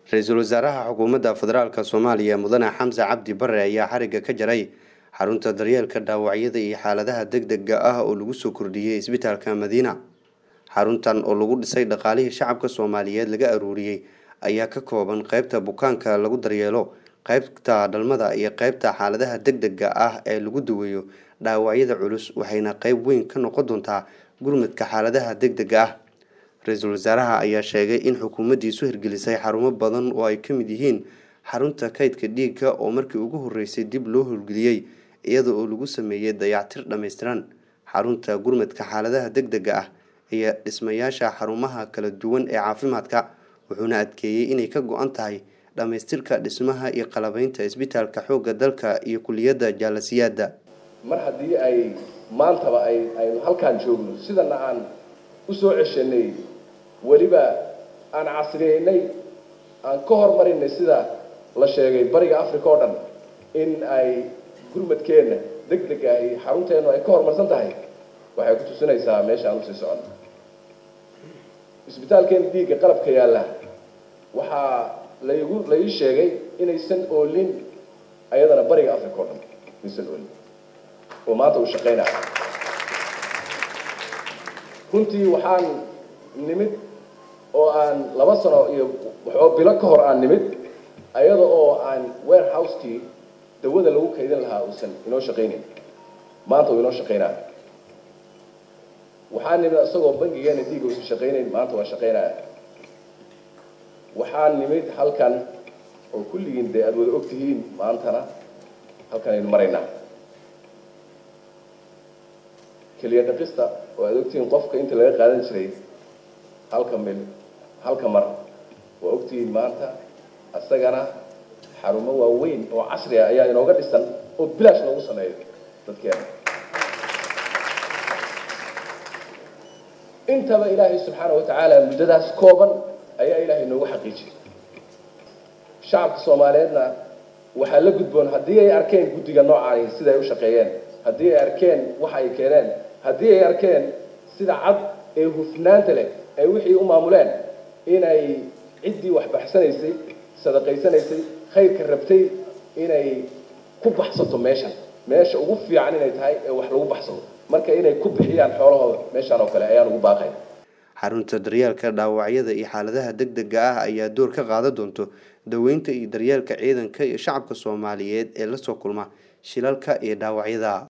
ra-iisul wasaaraha xukuumadda federaalk soomaaliya mudane xamse cabdi bare ayaa xarigga ka jaray xarunta daryeelka dhaawacyada iyo xaaladaha deg dega ah oo lagu soo kordhiyey isbitaalka madiina xaruntan oo lagu dhisay dhaqaalihii shacabka soomaaliyeed laga aruuriyey ayaa ka kooban qeybta bukaanka lagu daryeelo qeybta dhalmada iyo qeybta xaaladaha deg dega ah ee lagu daweeyo dhaawacyada culus waxayna qeyb weyn ka noqon doontaa gurmadka xaaladaha deg dega ah ra-iisul wasaaraha ayaa sheegay in xukuumaddiisu hirgelisay xarumo badan oo ay ka mid yihiin xarunta kaydka dhiigga oo markii ugu horreysay dib loo howlgeliyey iyada oo lagu sameeyey dayactir dhammaystiran xarunta gurmadka xaaladaha deg dega ah iyo dhismayaasha xarumaha kala duwan ee caafimaadka wuxuuna adkeeyey inay ka go-an tahay dhammaystirka dhismaha iyo qalabeynta isbitaalka xoogga dalka iyo kuliyadda jaalasiyaadda mar haddii ay maantaba ay aynu halkaan joogno sidana aan usoo ceshanay weliba aan casriyeynay aan ka hormarinay sida la sheegay bariga africa oo dhan in ay gurmadkeenna deg deg ah iyo xarunteennu ay ka horumarsan tahay waxay ku tusinaysaa meesha aan usii socono isbitaalkeena dhiigga qalabka yaalla waxaa laigu la ii sheegay inaysan oolin ayadana bariga africa oo dhan aysan oolin oo maanta uu shaqaynaya runtii waxaan nimid oo aan laba sano iyo waxoo bilo ka hor aan nimid ayada oo aan warehouse-kii dawada lagu kaydin lahaa uusan inoo shaqaynayn maanta uu inoo shaqaynaya waxaan nimid isagoo bangigeena dhiiga uusan shaqaynayn maanta waa shaqaynaya waxaan nimid halkan oo kulligiin dee aada wada og tihiin maantana halkan aynu maraynaa keliya dhaqista oo aada ogtihiin qofka inta laga qaadan jiray halka mil halka mar waa ogtihiin maanta isagana xarumo waaweyn oo casri ah ayaa inooga dhisan oo bilaash loogu sameeyo dadkeena intaba ilaahay subxaana wa tacaala muddadaas kooban ayaa ilaahay inoogu xaqiijiyay shacabka soomaaliyeedna waxaa la gudboon haddii ay arkeen guddiga noocaani sida ay u shaqeeyeen haddii ay arkeen waxa ay keeneen haddii ay arkeen sida cad ee hufnaanta leh ay wixii u maamuleen inay ciddii wax baxsanaysay sadaqaysanaysay khayrka rabtay inay ku baxsato meeshan meesha ugu fiican inay tahay ee wax lagu baxsado marka inay ku bixiyaan xoolahooda meeshaan oo kale ayaan ugu baaqay xarunta daryeelka dhaawacyada iyo xaaladaha deg dega ah ayaa door ka qaadan doonto daweynta iyo daryeelka ciidanka iyo shacabka soomaaliyeed ee lasoo kulma shilalka iyo dhaawacyada